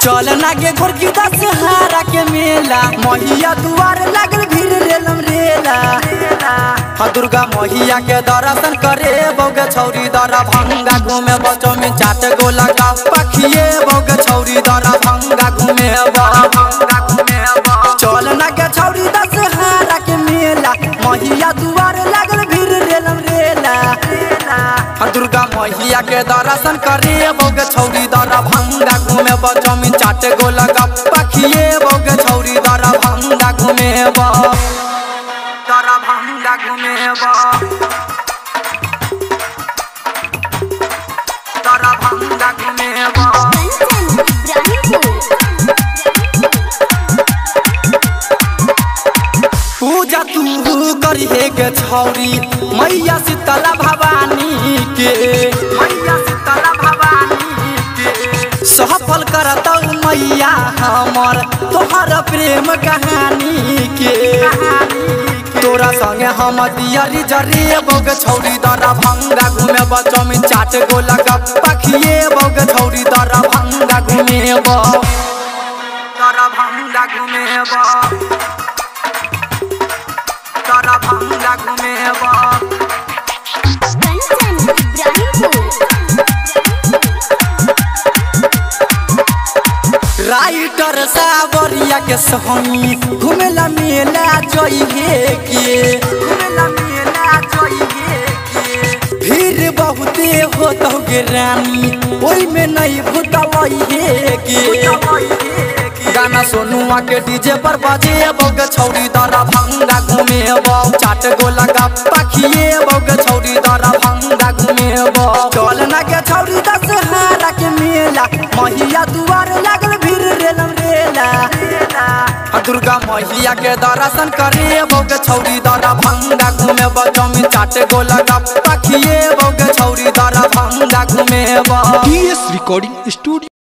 चल नागे गोरकी दशहरा के मेला महिया दुआर लागल भीड़ रेलम रेला हाँ दुर्गा महिया के दर्शन करे बौगे छौरी दरा भंगा घूमे बचो में चाट गो लगा पखिए बौगे छौरी दरा भंगा घूमे भंगा घूमे चल नागे छौरी दशहरा के मेला महिया दुआर लागल भीड़ रेलम रेला हाँ दुर्गा मैया के दर्शन करे बौगे छौरी दरा भंगा घूमे बचमी चाटे गो लगा पखिए बौगे छौरी दरा भंगा घूमे दरा भंगा घूमे दरा भंगा घूमे कंचन इब्राहिमपुर पूजा तू करिए के छौरी मैया शीतला भवानी के मैया शीतला भवानी के सफल करतौ मैया हमर तोहर प्रेम कहानी के तोरा संगे हम दियरी जरिए बौगे छौरी दरा भंगा घूमे बचमी चाट गो लगा पखिए बौगे छौरी दरा भंगा घूमे दरा भंगा घूमे तारा भंगा घूमेबा कंचन इब्राहिमपुर राइटर सावरिया के संगी घूमेला मेला जइहे के घूमेला मेला जइहे के भीड़ बहुते होतौ गे रानी ओइ में नहीं भूतवइहे के गाना सोनुआ के डीजे पर बजे बौग छौरी दरा भंगा घूमेबो चाट गो लगा पखिए बौग छौरी दरा भंगा घूमेबो चल ना के छौरी दशहरा के मेला महिया दुआर लागल भीड़ रेलम रेला हाँ, दुर्गा मैया के दर्शन करे बौग छौरी दरा भंगा घूमेबो जमी चाट गो लगा पखिए बौग छौरी दरा भंगा घूमेबो टीएस रिकॉर्डिंग स्टूडियो